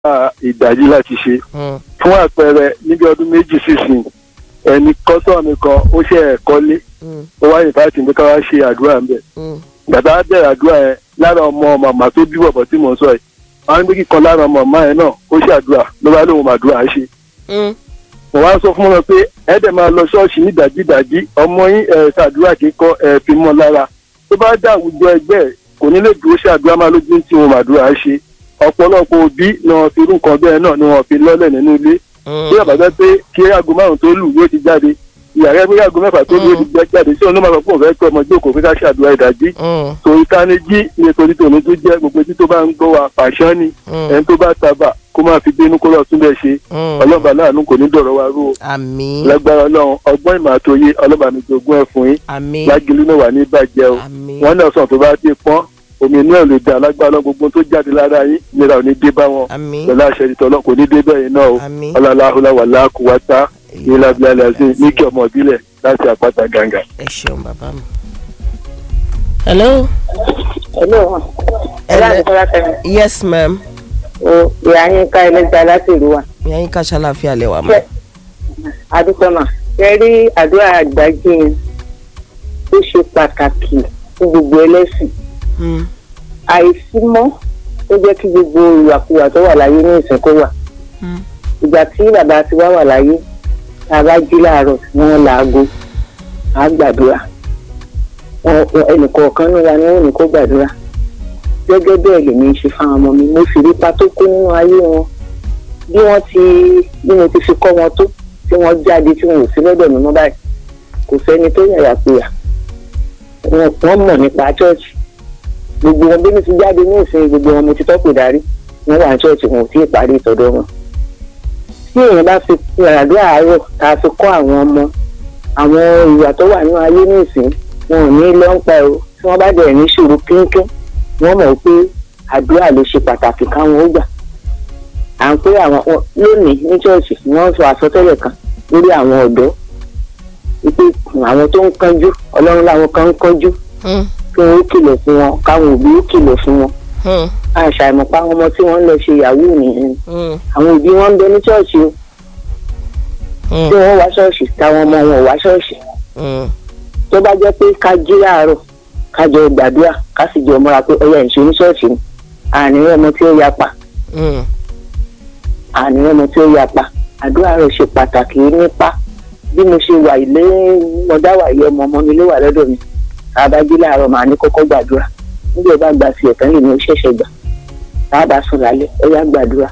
ìdájí láti ṣe Mm. fún àpẹẹrẹ níbi ọdún méjì sísìn ẹni kọ́sọ́ mi kan ó ṣe ẹ̀kọ́ lé Mm. ó wá ìfàtí pé ká wá ṣe àdúrà ń bẹ̀ Mm. gbàtà á bẹ̀rẹ̀ àdúrà yẹn lára ọmọ màmá tó bí bọ̀bọ̀ tí mò ń sọ yìí àwọn ní pé kíkan lára ọmọ màmá yẹn náà ó ṣàdúrà ló bá lóun màdúrà ṣe Mm. mo wá sọ fún wọn pé ẹ dẹ̀ máa lọ ṣọ́ọ̀ṣì ní ìdájídàjí ọmọ yín ẹ̀ ṣàdúrà kíkọ́ ẹ̀ fi mọ́ lára tó bá dá àwùjọ ẹgbẹ́ ẹ̀ kò ní lè dúró ṣàdúrà máa lójú tí wọn màdúrà ṣe ọ̀pọ̀lọpọ̀ òbí ni wọn fi irú nǹkan bẹ́ẹ̀ náà ni wọn fi lọ́lẹ̀ nínú ilé bí àbájá pé kí aago márùn tó lù yóò ti jáde ìyàrá ẹgbẹ́ aago mẹ́fà tó lù yóò ti já- jáde sí òun ló máa sọ pé òun fẹ́ pé ọmọ jókòó pé ká ṣàdúrà ìdájí Mm. torí tánijí nítorí tòun tó jẹ́ gbogbo etí tó bá ń gbọ́ wa pàṣán ni Mm. ẹni tó bá tábà kó máa fi bínú kó lọ túnbẹ̀ ṣe Mm. ọlọ́ba láàánú kò ní dọ̀rọ̀ wa rú o àmín lágbára ọlọ́run ọgbọ́n ìmọ̀ àtòye ọlọ́ba mi jogún ẹ̀ fún yín àmín lágìlú náà wà ní ìbàjẹ́ o àmín wọ́n náà sàn tó bá ti pọ́n omi inú ẹ̀ lè dá lágbára ọlọ́run gbogbo tó jáde lára yín ìlera ò ní dé bá wọn àmín pẹ̀lú àṣẹ ìtọ́lọ́ kò ní dé bẹ́ẹ̀ náà o àmín ọlọ́láhùlá wà láàkúwátá ìlàbílà lẹ́sìn ní kí ọmọ ìbílẹ̀ láti àpáta gàǹgà. ẹ ṣeun bàbá mi. hello. Hello. Ẹ̀rọ àdìsọ́lá tẹ̀mí. yes ma'am. O ìyá yín ká ẹlẹ́gbẹ́ láti ìlú wa. ìyá yín ká ṣàlàáfíà lẹ́wà mọ́. Ṣé Adúpẹ́mà ṣe rí àdúrà àgbájí yẹn ó ṣe pàtàkì fún gbogbo ẹlẹ́sìn. Mm. Àìsí mọ́ ó jẹ́ kí gbogbo ìwàkuwà tó wà láyé ní ìsìn kó wà. Mm. Ìgbà tí bàbá ti wá wà láyé tá a bá jí láàárọ̀ tí wọ́n làágó á gbàdúrà. Wọn- wọn- Ẹnìkọ̀ọ̀kan ní wa ni wọ́n ní kó gbàdúrà. gẹ́gẹ́ bẹ́ẹ̀ lèmi ń ṣe fáwọn ọmọ mi mo sì rí ipa tó kó nínú ayé wọn bí wọ́n ti bí mo ti fi kọ́ wọn tó tí wọ́n jáde tí wọn ò sí lọ́dọ̀ mi mọ́ báyìí kò sẹ́ni tó yàyà péyà wọn wọ́n mọ̀ nípa chọ́ọ̀chì gbogbo wọn bí mi ti jáde ní ìsìn gbogbo wọn mo ti tọ́pù darí wọ́n wà ní chọ́ọ̀chì wọn ò tí ì parí ìtọ́dọ̀ wọn. tí èèyàn bá fi àdúrà àárọ̀ tá a fi kọ́ àwọn ọmọ àwọn ìwà tó wà nínú ayé ní ìsìn wọn ò ní lọ́ńpa ẹ̀ o tí wọ́n bá dẹ̀ ní ṣòro kínkín wọ́n mọ̀ pé àdúrà ló ṣe pàtàkì káwọn ó gbà à ń pé àwọn wọn- lónìí ní ṣọ́ọ̀ṣì wọ́n sọ àsọtẹ́lẹ̀ kan lórí àwọn ọ̀dọ́ wípé àwọn tó ń kánjú ọlọ́run láwọn kan ń kánjú Mm. kí wọ́n ó kìlọ̀ fún wọn káwọn òbí ó kìlọ̀ fún wọn Mm. àṣà ìmọ̀pá àwọn ọmọ tí wọ́n ń lọ ṣe yahoo nìyẹn Mm. àwọn òbí wọn ń bẹ ní ṣọ́ọ̀ṣì o Mm. tí wọ́n wá ṣọ́ọ̀ṣì táwọn ọmọ wọn ò wá ṣọ́ọ̀ṣì Mm. tó bá jẹ́ pé ká jí láàárọ̀ ká jọ gbàdúrà ká sì jọ múra pé ọyà ìṣe ní ṣọ́ọ̀ṣì ni àní ọmọ tí ó yapa Mm. àní ọmọ tí ó yapa àdúrà rẹ̀ ṣe pàtàkì nípa bí mo ṣe wà ilé mọdá wà ilé ọmọ ọmọ mi ló wà lọ́dọ̀ mi tá a bá jí láàárọ̀ màá ní kọ́kọ́ gbàdúrà níbi ọba gba sí ẹ̀tàn lèmi ó ṣẹ̀ṣẹ̀ gbà tá a bá sùn lálẹ́ ọyà gbàdúrà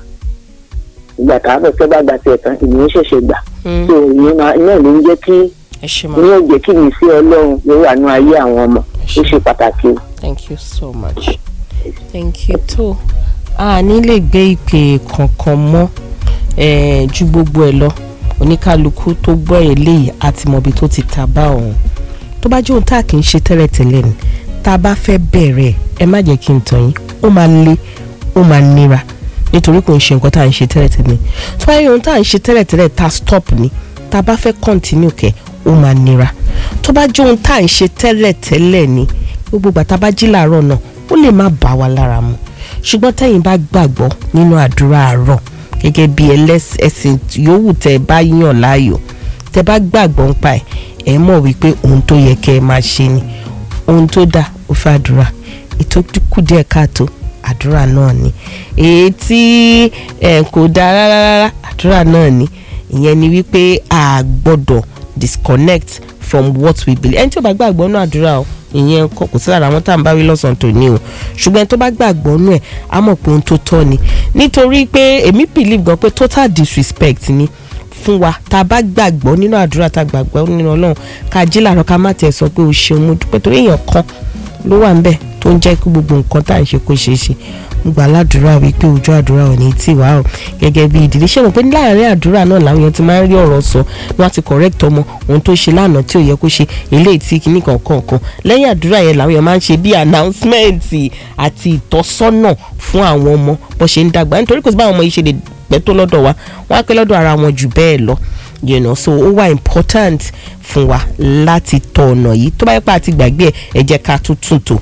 ìgbà tá a bọ̀ tẹ́ bá gba sí ẹ̀tàn lèmi ó ṣẹ̀ṣẹ̀ gbà Mm. tó ìyẹn máa iná ló ń jẹ́ kí ẹ ṣe mọ́. ní òjè kí mi sí ọlọ́run yóò wà ní ayé àwọn ọmọ ó ṣe pàtàkì o. thank you so much thank you tó a ní lè gbé ìpè kankan mọ́ eh, ju gbogbo ẹ̀ lọ oníkálukú tó gbọ́ eléyìí àti mọ̀bí tó ti ta bá òun tó bá jẹ́ ohun tá a kì í ṣe tẹ́lẹ̀tẹ́lẹ̀ ni tá a bá fẹ́ bẹ̀rẹ̀ ẹ má jẹ́ kí n tàn yín ó máa le ó máa nira nítorí kò ń ṣe nǹkan tá à ń ṣe tẹ́lẹ̀tẹ́lẹ̀ tó bá yẹ ohun tá à ń ṣe tẹ́lẹ̀tẹ́lẹ̀ tá a stop ni tá a bá fẹ́ continue kẹ́ ó máa nira tó bá jẹ́ ohun tá à ń ṣe tẹ́lẹ̀tẹ́lẹ̀ ni gbogbo gbàtà bá jí làárọ̀ náà ó lè má bá wa lára mu ṣùgbọ́n tẹ́yìn bá gbàgbọ́ nínú àdúrà àárọ̀ gẹ́gẹ́ bí ẹlẹ́sìn yòówù tẹ́ ẹ bá yàn láàyò tẹ́ bá gbàgbọ́ ń pa ẹ̀ ẹ̀ mọ̀ wípé ohun tó yẹ kẹ́ ẹ máa ṣe ni ohun tó dáa ó fẹ́ àdúrà ètò kù díẹ̀ káàtó àdúrà náà ni èyí tí ẹ kò dáa rárá rárá àdúrà náà ni ìyẹn ni wípé a gbọ́dọ̀ disconnect from what we believe ẹni tí ó bá gbàgbọ́ nínú àdúrà o ìyẹn kò kò sí lára àwọn tá à ń bá wí lọ́sàn-án tó ní o ṣùgbọ́n ẹni tó bá gbàgbọ́ nínú ẹ̀ á mọ̀ pé ohun tó tọ́ ni nítorí pé èmi believe gan pé total disrespect ni fún wa tá a bá gbàgbọ́ nínú àdúrà tá a gbàgbọ́ nínú ọlọ́run ká jí làárọ̀ ká má tiẹ̀ sọ pé o ṣeun mo dúpẹ́ torí èèyàn kan ló wà ń bẹ̀ tó ń jẹ́ kí gbogbo nǹkan tá à ń ṣe kó ṣeé ṣe mo gbà ládùúrà wípé ojú àdúrà ò ní tì wá o gẹ́gẹ́ bí ìdílé ṣé mo pé láàárín àdúrà náà làwọn èèyàn ti máa ń rí ọ̀rọ̀ sọ ni wọ́n ti correct ọmọ ohun tó ṣe lánàá tí ò yẹ kó ṣe eléyìí tí kìíní kankan kan lẹ́yìn àdúrà yẹn làwọn èèyàn máa ń ṣe bí announcement àti ìtọ́sọ́nà fún àwọn ọmọ bó ṣe ń dàgbà nítorí kò sí báwọn ọmọ yìí ṣe lè pẹ́ tó lọ́dọ̀ wa wọ́n á pẹ́ lọ́dọ̀ ara wọn jù bẹ́ẹ̀ lọ you know so ó wà important fún wa láti tọ ọ̀nà yìí tó bá yẹ pé àti gbàgbé ẹ̀ ẹ jẹ́ ká tún tún tò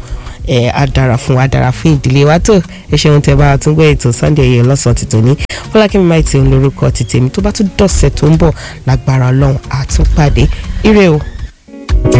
ẹ á dára fún wa á dára fún ìdílé wa tó ẹ ṣeun tẹ bá a tún gbé ètò Sunday ẹyẹ lọ́sàn-án ti tòní fọlákẹ́mi máa ti ń lórúkọ ti tèmi tó bá tún dọ̀sẹ̀ tó ń bọ̀ lágbára ọlọ́run àtúnpàdé ire o.